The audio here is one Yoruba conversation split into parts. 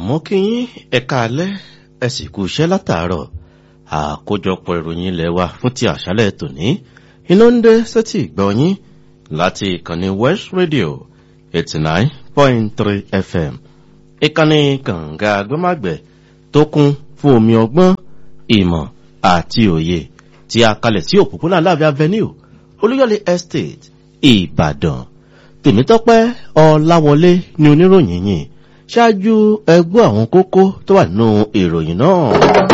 mo kí yín ẹ̀ka alẹ́ ẹ sì kú iṣẹ́ látàárọ̀ àkójọpọ̀ ìròyìn ilẹ̀ wa fún ti àṣálẹ̀ tòní iná ń dé sétí ìgbọ́ yín láti ìkànnì west radio eighty nine point three fm ìkànnì kànga agbẹ́màgbẹ́ tó kún fún omi ọgbọ́n ìmọ̀ àti òye tí a kalẹ̀ sí òpópónà láàbí avenue olúyọ̀lé estate ìbàdàn tèmítọ́pẹ́ ọláwọlé ni oníròyìn yìí ṣáájú ẹgbẹ́ àwọn kókó tó wà nínú ìròyìn náà.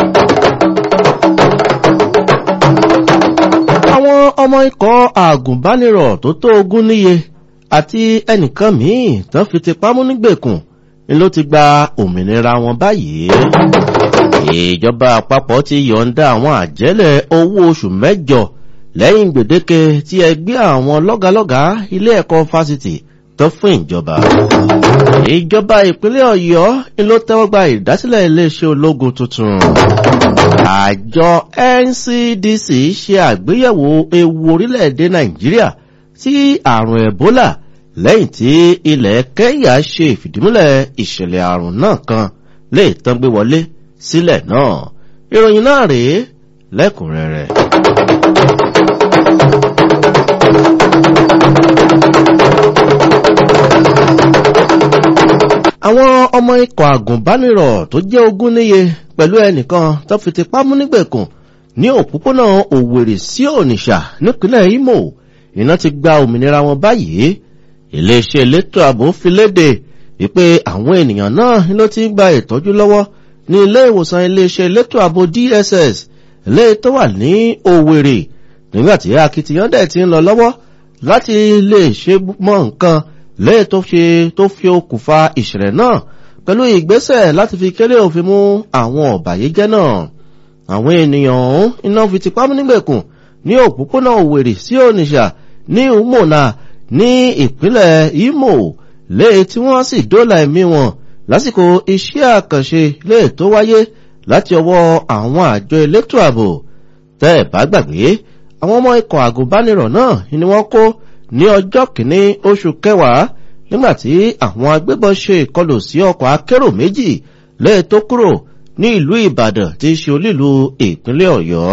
àwọn ọmọ ikọ̀ àgùnbánirọ̀ tó tó ogún níye àti ẹnìkan míì tán fi ti pamọ́ nígbèkùn ni ló ti gba òmìnira wọn báyìí. ìjọba àpapọ̀ ti yọ̀ǹda àwọn àjẹ́lẹ̀ owó oṣù mẹ́jọ lẹ́yìn gbèdéke tí ẹgbẹ́ àwọn lọ́gàlọ́gà ilé ẹ̀kọ́ fásitì tó fún ìjọba. ìjọba ìpínlẹ̀ ọ̀yọ́ ni ló tẹ́wọ́ gba ìdásílẹ̀ iléeṣẹ́ ológun tuntun. àjọ ncdc ṣe àgbéyẹ̀wò ewu orílẹ̀-èdè nàìjíríà sí àrùn ebola lẹ́yìn tí ilẹ̀ kenya ṣe ìfìdímúlẹ̀ ìṣẹ̀lẹ̀ àrùn náà kan lè tán gbé wọlé sílẹ̀ náà. ìròyìn náà rèé lẹ́kùnrẹ́rẹ́. àwọn ọmọ ikọ̀ àgùnbánirọ̀ tó jẹ́ ogún níye pẹ̀lú ẹnìkan tó fi ti pámú nígbèkùn ní òpópónà òwèrè sí ònìṣà nípínlẹ̀ imo iná ti gba òmìnira wọn báyìí iléeṣẹ́ elétò ààbò fi léde wípé àwọn ènìyàn náà ló ti ń gba ìtọ́jú lọ́wọ́ ní ilé ìwòsàn iléeṣẹ́ elétò ààbò dss ilé tó wà ní òwèrè nígbàtí akitiyan dẹ̀ ti ń lọ lọ́wọ́ láti lè ṣe mọ́ nǹkan lẹ́yìn tó ṣe tó fi okùnfà ìṣẹ̀lẹ̀ náà pẹ̀lú ìgbésẹ̀ láti fi kéré òfin mú àwọn ọ̀bàyéjẹ́ náà àwọn ènìyàn ọ̀hún iná fi ti pámú nígbèkùn ní òpópónà òwèrè sí ònìṣà ní umona ní ìpínlẹ̀ imo lẹ́yìn tí wọ́n sì dóòlà ẹ̀mí wọn lásìkò iṣẹ́ àkànṣe lẹ́yìn tó wáyé láti ọwọ́ àwọn àjọ elétò ààbò tẹ́ ẹ̀ bá gbàgbé àwọn ọmọ ikọ̀ àgùnbánirọ̀ náà ni wọ́n kó ní ọjọ́ kìíní oṣù kẹwàá nígbàtí àwọn agbébọn ṣe ìkọlù sí ọkọ̀ akérò méjì lẹ́ẹ̀ tó kúrò ní ìlú ìbàdàn tí í ṣe olílu ìpínlẹ̀ ọ̀yọ́.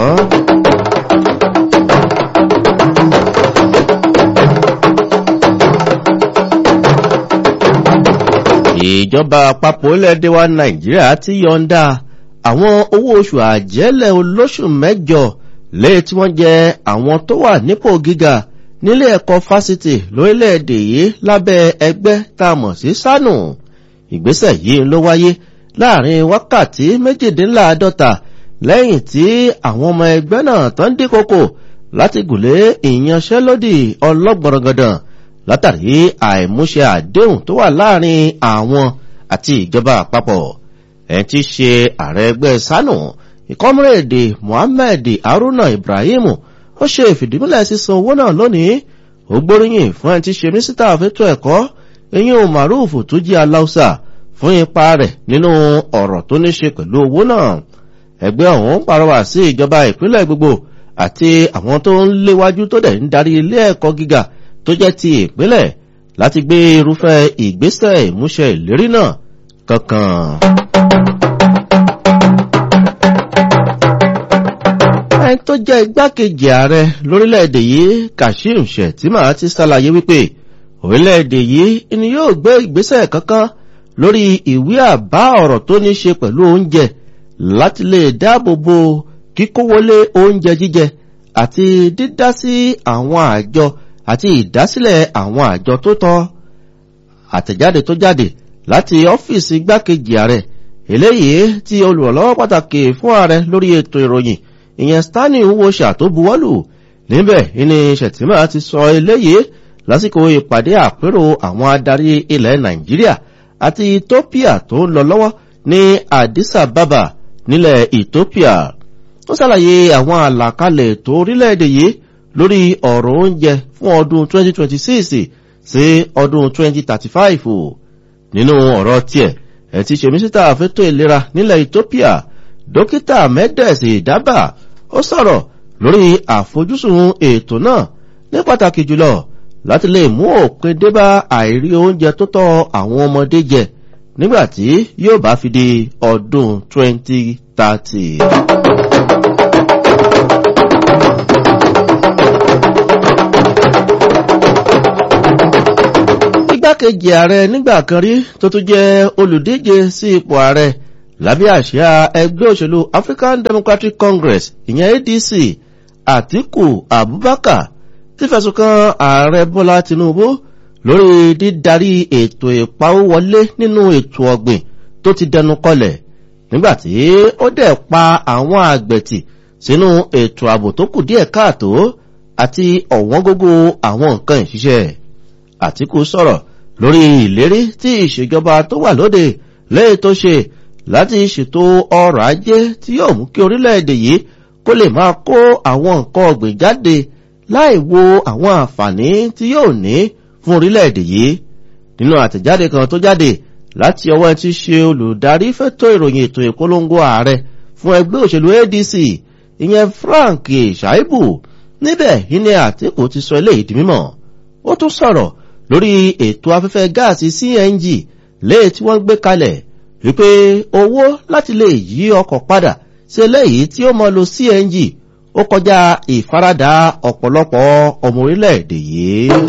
ìjọba àpapọ̀ ilẹ̀-èdè wa nàìjíríà ti yọ̀ǹda àwọn owó oṣù àjẹ́lẹ̀ olóṣù mẹ́jọ lẹ́yìn tí wọ́n jẹ àwọn tó wà nípò gíga nílé ẹ̀kọ́ fásitì lórílẹ̀‐èdè yìí lábẹ́ ẹgbẹ́ tá a mọ̀ sí sánù ìgbésẹ̀ yìí ló wáyé láàrin wákàtí méjìdínláàádọ́ta lẹ́yìn tí àwọn ọmọ ẹgbẹ́ náà tán dín kókò láti gùnlé ìyanṣẹ́lódì ọlọ́gbọ̀rọ̀gọ̀dàn látàrí àìmúṣe àdéhùn tó wà láàrin àwọn àti ìjọba àpapọ̀ ẹ̀ ti ṣe ààrẹ ẹgbẹ́ sánù ìkọ́múrèdè mohammed haruna ibrahim ó ṣe ìfìdímúlẹ̀ sísan owó náà lónìí ó gbóríyìn fún ẹni tí ṣe mínísítà fẹ́tọ̀ ẹ̀kọ́ eyín o maruf tó jí aláùsà fún ipa rẹ̀ nínú ọ̀rọ̀ tó ní ṣe pẹ̀lú owó náà ẹgbẹ́ ọ̀hún pàrọwà sí ìjọba ìpínlẹ̀ gbogbo àti àwọn tó ń léwájú tó dẹ̀ ń darí ilé ẹ̀kọ́ gíga tó jẹ́ ti ìpínlẹ̀ láti gbé irúfẹ́ ìgbésẹ̀ ìmúṣẹ ìlérí náà kankan. ẹni tó jẹ́ igbákejì ààrẹ lórílẹ̀‐èdè yìí kashim shettima ti ṣàlàyé wípé orílẹ̀‐èdè yìí ni yóò gbé ìgbésẹ̀ kankan lórí ìwé àbá ọ̀rọ̀ tó ní ṣe pẹ̀lú oúnjẹ láti lè dáàbò bo kíkówólé oúnjẹ jíjẹ àti dídá sí àwọn àjọ àti ìdásílẹ̀ àwọn àjọ tó tọ́ àtẹ̀jáde tó jáde láti ọ́fíìsì igbákejì ààrẹ eléyìí tí olùrànlọ́wọ́ pàtàkì fún ààrẹ lórí ètò ìròyìn ìyẹn stanley nwosha tó buwọ́lù níbẹ̀ ní ṣètìmọ́ ti sọ eléyìí lásìkò ìpàdé àpérò àwọn adarí ilẹ̀ nàìjíríà àti ethiopia tó ń lọ lọ́wọ́ ní addis ababa nílẹ̀ ethiopia ó ṣàlàyé àwọn àlàkalẹ̀ ètò orílẹ̀-èdè yìí lórí ọ̀rọ̀ oúnjẹ fún ọdún 2026 sí ọdún 2035 nínú ọ̀rọ̀ tiẹ̀ ẹ̀ ti ṣe mísítà fẹ́tọ̀ ìlera nílẹ̀ ethiopia dókítà mẹ́dẹ̀ẹ̀sì dábà ó sọ̀rọ̀ lórí àfojúsùn ètò náà ní pàtàkì jùlọ láti lè mú òpin débá àìrí oúnjẹ tó tọ́ àwọn ọmọdé jẹ nígbàtí yóò bá fi di ọdún 2030. igbákejì ààrẹ nígbà kan rí tó tún jẹ́ olùdíje sí ipò ààrẹ lábẹ́ àṣà ẹgbẹ́ òṣèlú african democratic congress ìyẹn adc àtíkù abubakar ti fẹ̀sùn kan ààrẹ bọ́lá tinubu lórí dídarí ètò ìpawówọlé nínú ètò ọ̀gbìn tó ti dẹnu kọlẹ̀ nígbàtí ó dẹ̀ pa àwọn àgbẹ̀tì sínú ètò ààbò tó kù díẹ̀ káàtó àti ọ̀wọ́ngógó àwọn nǹkan ìṣiṣẹ́ àtíkù sọ̀rọ̀ lórí ìlérí tí ìṣèjọba tó wà lóde lẹ́yìn tó ṣe láti ṣètò ọrọ̀ ajé tí yóò mú kí orílẹ̀-èdè yìí kó lè máa kó àwọn nǹkan ọ̀gbìn jáde láì wo àwọn àǹfààní tí yóò ní fún orílẹ̀-èdè yìí nínú àtẹ̀jáde kan tó jáde láti ọwọ́ tí ṣe olùdarí fẹ́tọ̀ ìròyìn ètò ìpolongo ààrẹ fún ẹgbẹ́ òṣèlú adc ìyẹn frank shaibu níbẹ̀ ìní àtìkù ti sọ eléyìí di mímọ̀ ó tún sọ̀rọ̀ lórí ètò afẹ́fẹ́ gáàsì cng léè tí wọ́n gbé kalẹ̀ wípé owó láti lè yí ọkọ̀ padà sí eléyìí tí ó mọ lo cng ó kọjá ìfaradà ọ̀pọ̀lọpọ̀ ọmọ orílẹ̀-èdè yìí.